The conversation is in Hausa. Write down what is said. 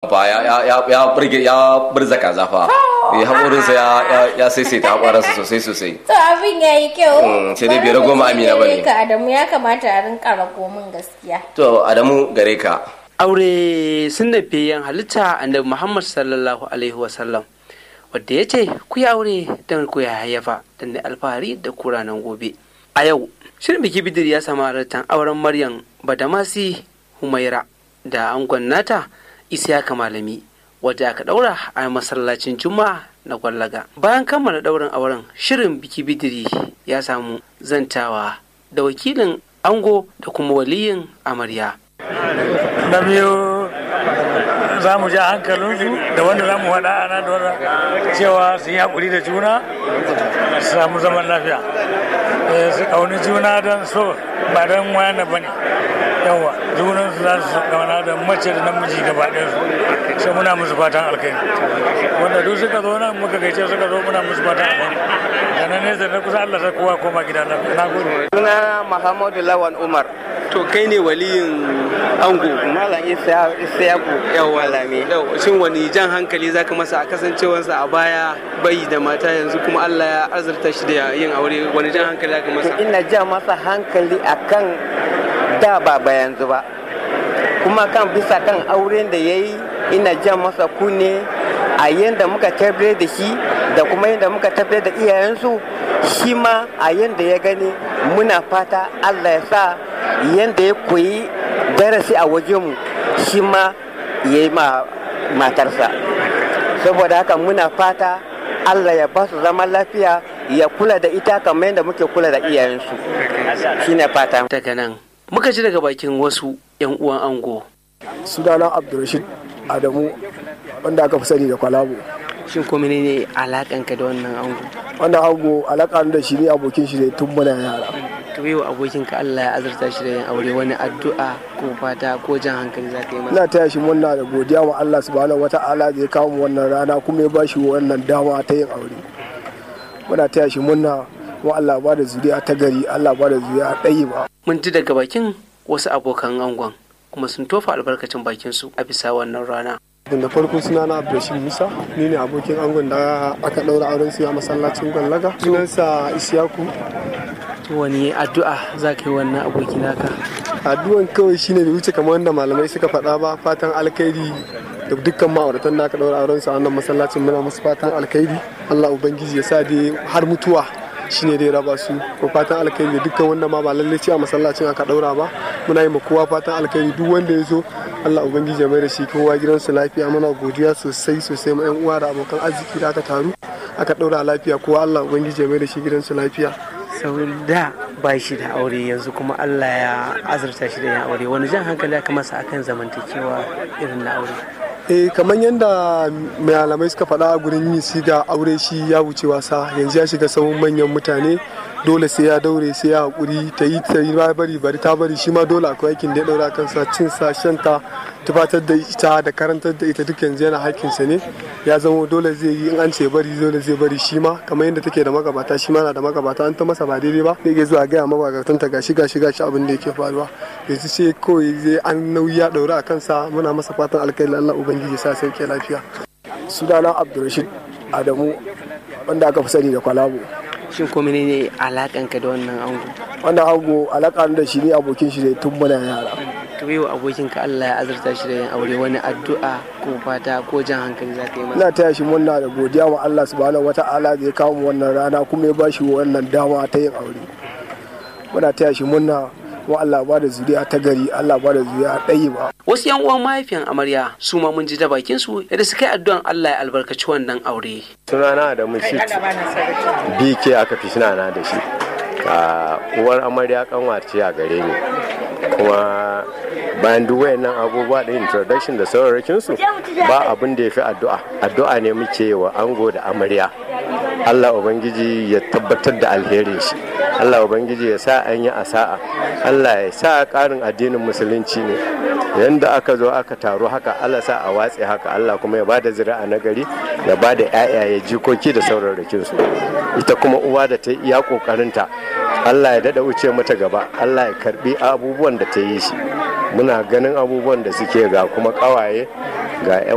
fa ya ya ya burge ya burza kaza fa eh haƙorinsa ya ya ya saisaita haƙorinsa sosai sosai To abin ya yi kyau. Mm, sai dai bai rago ma Amina ba ne. Ka Adamu ya kamata a rinka rago min gaskiya. to Adamu gare ka aure sun da yan halitta annabi muhammad sallallahu alaihi wasallam wadda ya ce ku yi aure don ku ya hayyafa don da alfahari da kuranan gobe a yau shirin biki bidir ya samu halartar auren maryam badamasi humaira da angon nata isiyaka malami wadda aka daura a masallacin juma'a na gwallaga bayan kammala daurin auren shirin biki bidiri ya samu zantawa da wakilin ango da kuma waliyin amarya na biyu za mu ja hankalinsu da wanda za mu haɗa ana da wanda cewa su yi haƙuri da juna su samu zaman lafiya Eh, su ƙauni juna don so ba don wayana ba ne yawa junansu za su ƙauna da mace da namiji gaba ɗayansu sai muna musu fatan alkai wanda duk suka zo nan muka gaice suka zo muna musu fatan alkai da na nesa na kusa Allah sai kowa koma gida lafiya na gode Suna Muhammadu Lawan Umar. to kai ne waliyin ango Malam Isiyaku Yawwa. Malami. Yau, shin wani jan hankali zaka masa a kasancewarsa a baya bai da mata yanzu kuma Allah ya azurta shi da yin aure wani jan hankali zaka masa Ina ja masa hankali akan da ba ba yanzu ba. Kuma kan bisa kan auren da ya yi ina ja masa kunne a yadda muka tabbatar da shi da kuma yadda muka tabbatar da iyayensu shi ma a yadda ya gani muna fata Allah ya sa yadda ya koyi darasi a wajenmu shi ma ya yi ma matarsa saboda haka muna fata Allah ya ba su zaman lafiya ya kula da ita kamar yadda muke kula da iyayensu shine fata daga nan muka ji daga bakin wasu yan uwan ango sunana abdulrashid adamu wanda aka fi sani da kwalabo shin ko ne alakanka da wannan ango wannan ango alaka da shi ne abokin shi ne tun muna yara to yau abokinka Allah ya azurta shi da yin aure wani addu'a ko fata ko jan hankali zaka yi masa ina taya shi murna da godiya wa Allah subhanahu wata'ala da ya kawo mu wannan rana kuma ya bashi wannan dama ta yin aure muna taya shi murna kuma Allah ba da zuriya ta gari Allah ba da zuriya ɗayi ba mun ji daga bakin wasu abokan angon kuma sun tofa albarkacin bakin su a bisa wannan rana da farko suna na abdulrashid musa ni ne abokin angon da aka ɗaura auren su a masallacin gwallaga sunansa isiyaku to wani addu'a zaka yi wannan aboki naka addu'an kawai shine bai wuce kamar wanda malamai suka faɗa ba fatan alkhairi da dukkan ma'auratan da aka ɗaura auren su a wannan masallacin muna musu fatan alkhairi Allah ubangiji ya sa dai har mutuwa shine dai raba su ko fatan alkhairi da dukkan wanda ma ba lalle ce a masallacin aka ɗaura ba muna yi ma kowa fatan alkhairi duk wanda ya zo Allah ubangiji ya mai da shi kowa gidansu lafiya muna godiya sosai sosai ma yan uwa da abokan arziki da aka taru aka ɗaura lafiya kowa Allah ubangiji ya mai da shi gidansu lafiya sau da ba shi da aure yanzu kuma Allah ya azurta shi da yin aure wani jan hankali aka masa akan zamantakewa irin na aure eh kamar yadda malamai suka faɗa a gurin yi siga aure shi ya wuce wasa yanzu ya shiga sahun manyan mutane dole sai ya daure sai ya haƙuri ta yi ta yi bari bari ta bari shi ma dole akwai aikin da ya ɗaura kansa cin sa shanta tufatar da ita da karantar da ita duk yanzu yana haƙƙinsa ne ya zama dole zai yi in an ce bari dole zai bari shi ma kamar yadda take da magabata shi ma na da magabata an ta masa ba daidai ba zai iya zuwa gaya magabatanta gashi gashi gashi abin da yake faruwa yanzu sai kawai zai an nauyi ya ɗaura a kansa muna masa fatan alkhairi Allah ubangiji sa sauke lafiya sunana abdulrashid adamu wanda aka fi sani da kwalabo shin ko ne alakanka da wannan ango wannan ango alaka da shi ne abokin shi ne tun muna yara to yau abokinka Allah ya azurta shi da yin aure wani addu'a ko fata ko jan hankali zaka yi masa ina taya shi murna da godiya wa Allah subhanahu wata'ala da ya kawo mu wannan rana kuma ya bashi wannan dama ta yin aure muna taya shi murna kuma Allah ba da zuriya ta gari Allah ba da zuriya ɗayi ba wasu yan uwan mahaifiyan amarya su ma mun ji da bakin su yadda suka yi addu'an Allah ya albarkaci wannan aure sunana da mushit bk aka fi sunana da shi a uwar amarya kanwace a gare ni kuma bayan duk wayannan abubuwa da introduction da sauraron su ba abin da ya fi addu'a addu'a ne muke wa ango da amarya Allah Ubangiji ya tabbatar da alherin shi Allah Ubangiji ya sa an yi asa'a Allah ya sa ƙarin addinin musulunci ne yanda aka zo aka taru haka Allah sa a watse haka Allah kuma ya bada zuri'a na gari ya bada ƴaƴaye jikoki da sauraron su ita kuma uwa da ta iya ƙoƙarinta Allah ya dada wuce mata gaba Allah ya karbi abubuwan da ta yi shi muna ganin abubuwan da suke ga kuma ƙawaye ga 'yan